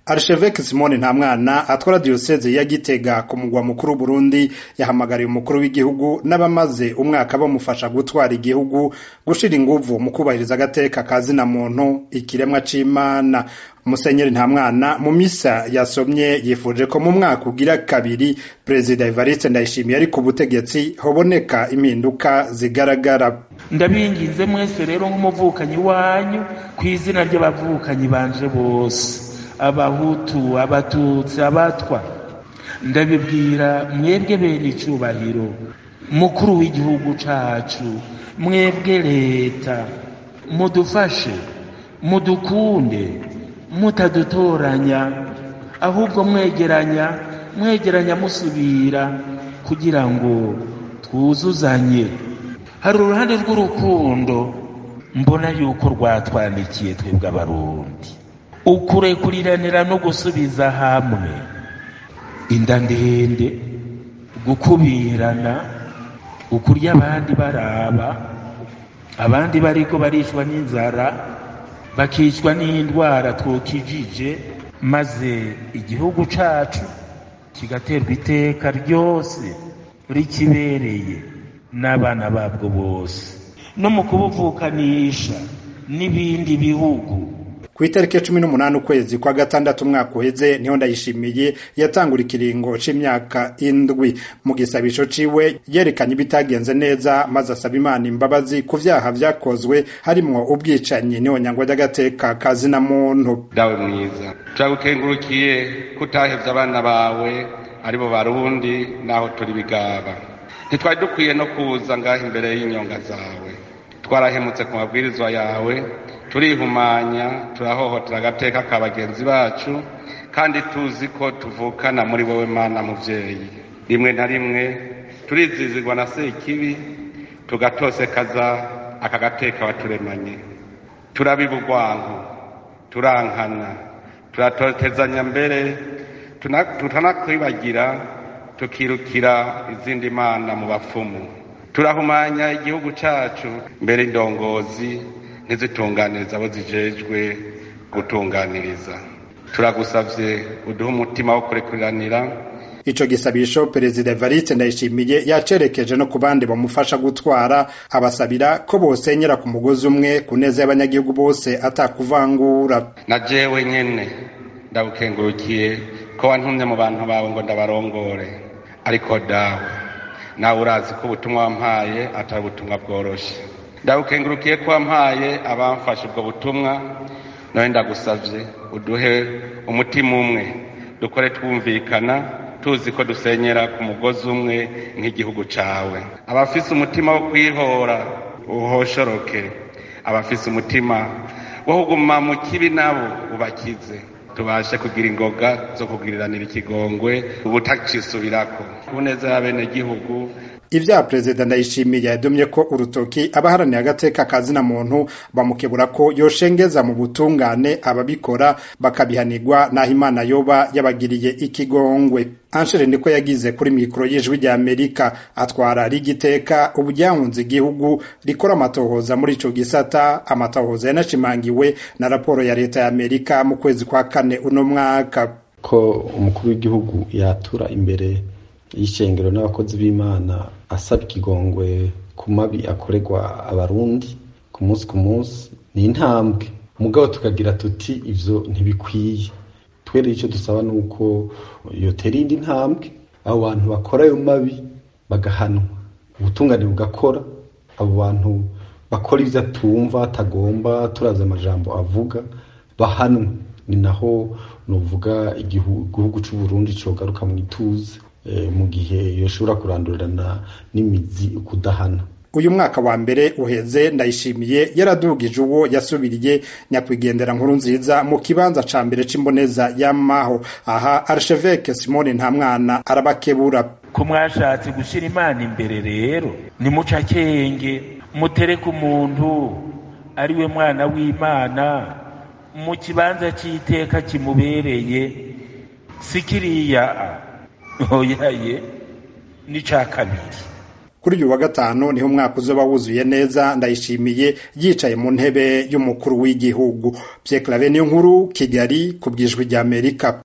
Archevêque Simone Ntamwana atwara diocese ya Gitega ku mugwa mukuru Burundi yahamagariye umukuru w'igihugu n'abamaze umwaka bamufasha gutwara igihugu gushira inguvu mu kubahiriza agateka kazina muntu ikiremwa c'Imana Musenyeri Ntamwana mu misa yasomye yifuje ko mu mwaka ugira kabiri Perezida Evariste Ndayishimiye ari ku butegetsi hoboneka impinduka zigaragara ndabinginze mwese rero nk'umuvukanyi wanyu ku izina ry'abavukanyi banje bose abahutu abatutsi abatwa ndabibwira mwebwe bene icubahiro mukuru w'igihugu cacu mwebwe leta mudufashe mudukunde mutadutoranya ahubwo mwegeranya mwegeranya musubira kugira ngo twuzuzanye hari uruhande rw'urukundo mbona yuko rwatwandikiye twebwe abarundi ukurekuliranira no gusubiza hamwe inda ndende gukubirana ukurya abandi baraba abandi bariko barishwa n'inzara bakicwa n'indwara twokijije maze igihugu cacu kigaterwa iteka ryose rikibereye n'abana babwo bose no mu kubuvukanisha n'ibindi bihugu ku itariki cumi n'umunani ukwezi kwa gatandatu umwaka uheze niho ndayishimiye yatangura ikiringo c'imyaka indwi mu gisabisho ciwe yerekanye ibitagenze neza maze asaba imana imbabazi ku vyaha vyakozwe harimwo ubwicanyi n'ihonyangwa ry'agateka kazina muntu dawe mwiza turagukengurukiye ko utahevye abana bawe aribo barundi naho turi bigaba ntitwari dukwiye no kuza ngaho imbere y'inyonga zawe twarahemutse ku mabwirizwa yawe turihumanya turahohotera agateka ka bagenzi bacu kandi tuzi ko tuvukana muri wowe mana muvyeyi rimwe na rimwe turizizirwa na sekibi tugatosekaza aka gateka waturemanye turabiba urwanko turankana turatotezanya mbere tutanakwibagira tukirukira izindi mana mu bapfumu turahumanya igihugu cacu mbere indongozi ntizitunganiriza abo zijejwe gutunganiriza turagusavye uduhe umutima wo kurekuriranira ico gisabisho perezida Evariste Ndayishimiye yacerekeje no ku bandi bamufasha gutwara abasabira ko bosenyera ku mugozi umwe ku neza y'abanyagihugu bose atakuvangura na jewe nyene ndagukengurukiye ko wantumye mu bantu bawe ngo ndabarongore ariko dawe nawe urazi ko ubutumwa wampaye atari ubutumwa bworoshe ndagukengurukiye ko wampaye abamfashe ubwo butumwa nawe ndagusavye uduhe umutima umwe dukore twumvikana tuzi ko dusenyera ku mugozi umwe nk'igihugu cawe abafise umutima wo kwihora uhoshoroke abafise umutima wo kuguma mu kibi nabo ubakize tubashe kugira ingoga zo kugiriranira ikigongwe ubutacisubirako ku neza y'abenegihugu ivya perezida ndayishimiye yadomye ko urutoki abaharaniye agateka kazina muntu bamukebura ko yoshengeza mu butungane ababikora bakabihanirwa naho imana yoba yabagiriye ikigongwe anshere niko yagize kuri mikoro y'ijwi rya amerika atwara rigiteka ubu ryahunze igihugu rikora amatohoza muri ico gisata amatohoza yanashimangiwe na raporo ya leta ya amerika mu kwezi kwa kane uno mwaka ko umukuru w'igihugu yatura imbere y'ishengero n'abakozi b'imana asaba ikigongwe ku mabi akorerwa abarundi ku munsi ku munsi ni intambwe mugabo tukagira tuti ivyo ntibikwiye twere icyo dusaba ni uko yotera indi ntambwe abo bantu bakora ayo mabi bagahanwa ubutungane bugakora abo bantu bakora ivyo atumva atagomba turazi amajambo avuga bahanwe ni naho novuga igihugu c'uburundi cogaruka mu ituze mu gihe yoshobora kurandurirana n'imizi ukudahana uyu mwaka wa mbere uheze ndayishimiye yaradugije uwo yasubiriye nyakwigendera nkuru nziza mu kibanza ca mbere c'imboneza y'amaho aha archevêque simone ntamwana arabakebura ko mwashatse gushira imana imbere rero nimuca kenge mutereke umuntu ari we mwana w'imana mu kibanza c'iteka kimubereye si kiriya oyaye n'ica kabiri kuri uyu wa gatanu niho umwaka uzoba wuzuye neza ndayishimiye yicaye mu ntebe y'umukuru w'igihugu Pierre Claver niyo nkuru Kigali ku bwijwi ry'Amerika